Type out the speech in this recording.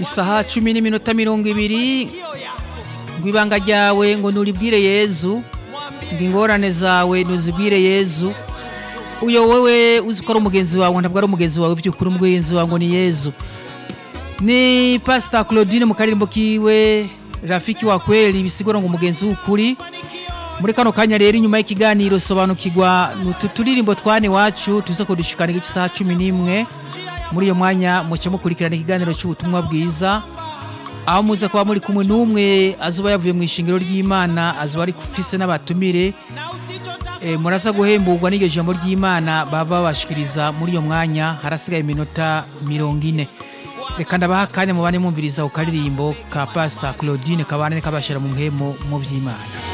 isaha cumi n'iminota mirongo ibiri ngo ibanga ryawe ngo nuribwire yezu ngo ingorane zawe nuzibwire yezu uyo wewe uzi ko ari umugenzi wawe ntabwo ari umugenzi wawe by'ukuri umugenzi wawe ngo ni yezu ni pasita claudine mu karirimbo kiwe rafiki wa kweli bisigura ngo umugenzi w'ukuri muri kano kanya rero inyuma y'ikiganiro sobanukirwa utu turirimbo twane iwacu tuza kudushikana igice isaha cumi n'imwe muri iyo mwanya mucyo mukurikirana ikiganiro cy'ubutumwa bwiza aho muza kuba muri kumwe n'umwe azuba yavuye mu ishingiro ry'imana azuba ari ufise n'abatumire e, muraza guhemburwa n'iryo jambo ry'imana baba babashikiriza muri iyo mwanya harasigaye iminota mirongo ine reka ndabaha akanya mubane mwumviriza ku karirimbo ka pasita claudine kabane kabashira mu muhemo mu by'imana